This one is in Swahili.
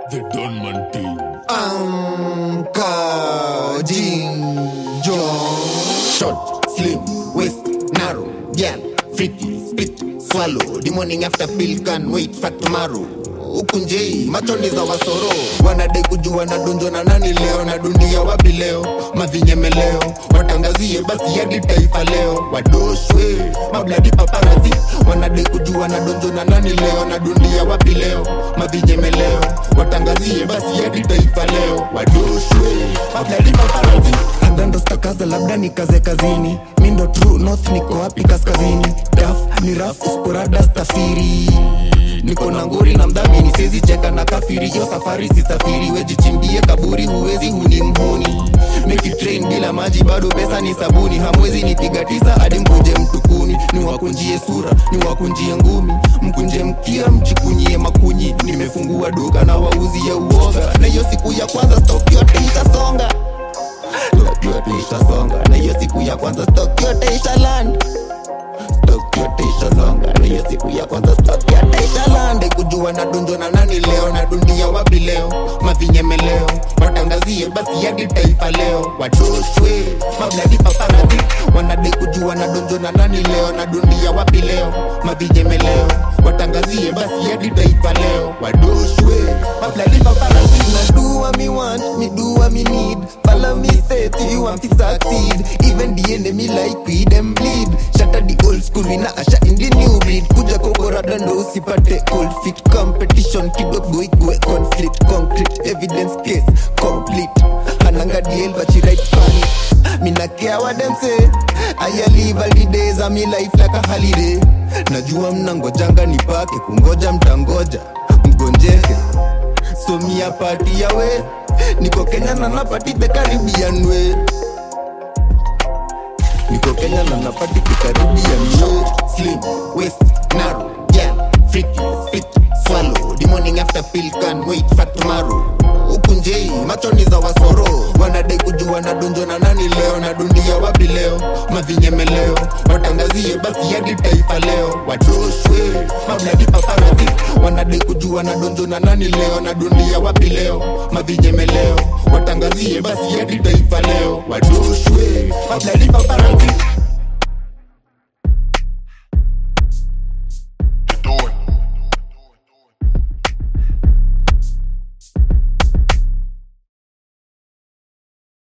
The Donman Team. Anka Jinjo Short, slim, waist, narrow Girl, freaky, spit, swallow The morning after pill can wait for tomorrow huku njei machoni za wasoro wanadai kujua na donjo na nani leo na dunia wapi leo mavinyemeleo watangazie basi hadi taifa leo wadoshwe mabladi paparazi wanadai kujua na donjo na nani leo na dunia wapi leo mavinyemeleo watangazie basi hadi taifa leo wadoshwe mabladi paparazi agando stakaza labda nikaze kazini mindo true north niko wapi kaskazini daf ni raf usporada stafiri niko na ngori na mdhamini siezi cheka na kafiri hiyo safari sisafiri wejichimbie kaburi huwezi huni mhuni Make it train bila maji bado pesa ni sabuni hamwezi nipiga tisa hadi mkunje mtukuni ni wakunjie sura ni wakunjie ngumi mkunje mkia mchikunyie makunyi nimefungua duka na wauzie uoga na hiyo siku ya kwanza stock yote itasonga stock yote itasonga na hiyo siku ya kwanza stock yote italand stock yote ishasonga na hiyo siku ya kwanza stock yote italande kujua na dunjo na nani leo na dunia wapi leo mavinyemeleo watangazie basi hadi taifa leo wadoshwe mabladi paparazi wanadai kujua na donjo na nani leo na dunia wapi leo mavinyemeleo watangazie basi hadi taifa leo wadoshwe mabladi paparazi na do what me want me do what me need follow me say to you want to succeed even the enemy like we them bleed shatter the old school we na asha in the new breed kuja kokorada ndo usipate cold feet competition kidogo ikwe conflict concrete evidence case complete ananga deal but she right funny me not care what them say I live all the days of me life like a holiday najua mnangojanga nipake kungoja mtangoja mgonjeke so mi apati yawe niko kenya na napati the caribbean way niko kenya na napati the caribbean way slim waist narrow yeah freaky spit swallow the morning after pill can wait for tomorrow huku njei machoni za wasoro wanadai kujua na donjo na nani leo na dunia wapi leo mavinyemeleo watangazie basi hadi taifa leo wadoshwe mabladi paparazi wanadai kujua na donjo na nani leo na dunia wapi leo mavinyemeleo watangazie basi hadi taifa leo wadoshwe mabladi paparazi